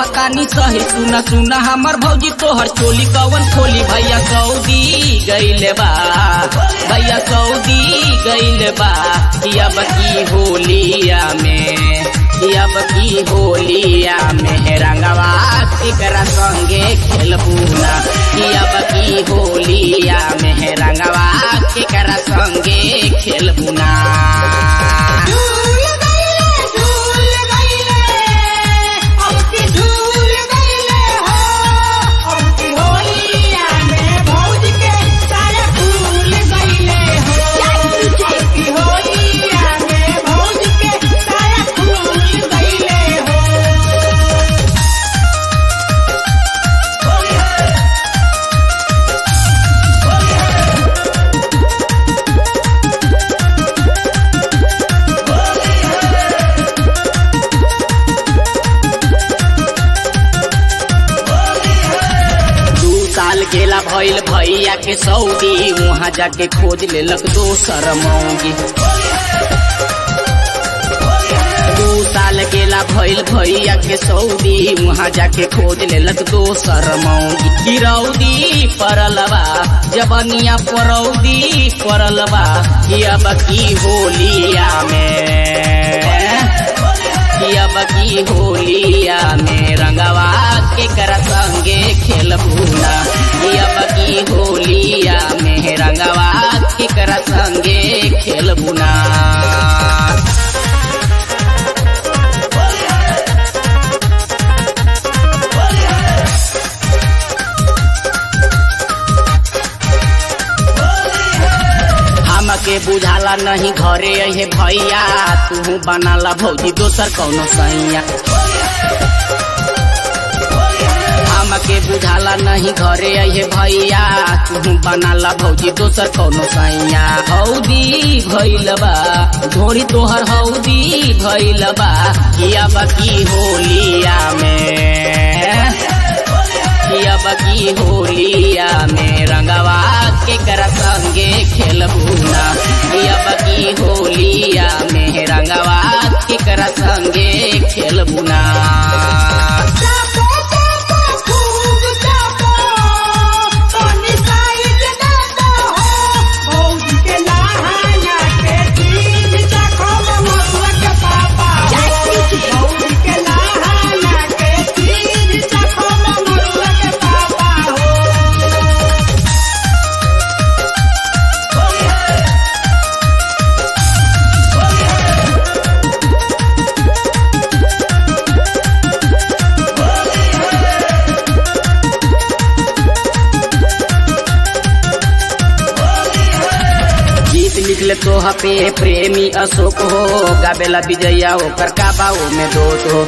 कहतानी सही सुना सुना हमर भौजी तोहर चोली कवन खोली भैया सऊदी गइले बा भैया सऊदी गइले बा अब की होलिया में अब की होलिया में रंगवा केकरा संगे खेलबूना अब की होलिया में रंगवा केकरा संगे खेलबूना झूल गइले झूल गइले अब की झूल गइले हो अब की होलिया में भौज के सारा फूल गइले हो अब की होलिया में भौज के सारा फूल गइले हो दू साल गेला भइल भैया के सऊदी वहाँ जाके खोज लेलक दोसर मौगी दू साल गेला भइल भैया के सऊदी वहाँ जाके खोज लेलक दोसर मौगी गिरौदी परलबा जबनिया परौदी परलबा कि अब की होलिया में अब की होलिया में रंगवा के कर संगे खेलबूना अब की होलिया में रंगवा के कर संगे खेलबूना हमके बुझाला नहीं घरे अहे भैया तू बनाला भौजी दोसर कौनो सैया हमके बुझाला नहीं घरे अहे भैया तू बनाला भौजी दोसर कौनो सैया हौदी भैलबा धोरी तोहर हौदी भैलबा किया बकी होलिया में अब की होलिया में रंगवा के कर संगे खेलबूना अब की होलिया में रंगवा के कर संगे खेलबूना चापो चापो खूब चापो पानी साइड ना दो भौज के नहाया के चीज चाखो ममुआ के पापा भौज के नहाया के चीज चाखो ममुआ के पापा हो गीत लिखले तो पे प्रेमी अशोक हो गाबेला विजया ओकर काबाओ में दोस्त हो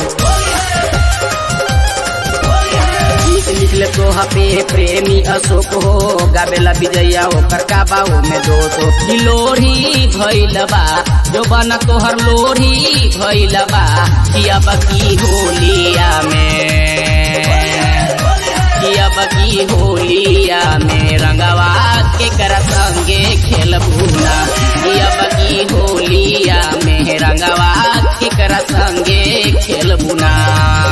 गीत लिखले तो पे प्रेमी अशोक हो गाबेला विजया ओकर काबाओ में दोस्त हो ई लोढ़ी भइलबा जो बना तोहर लोढ़ी भइलबा कि अब की होलिया में कि अब की होलिया में रंगवा के कर संगे खेलबूना कि अब की होलिया में रंगवा के कर संगे खेलबूना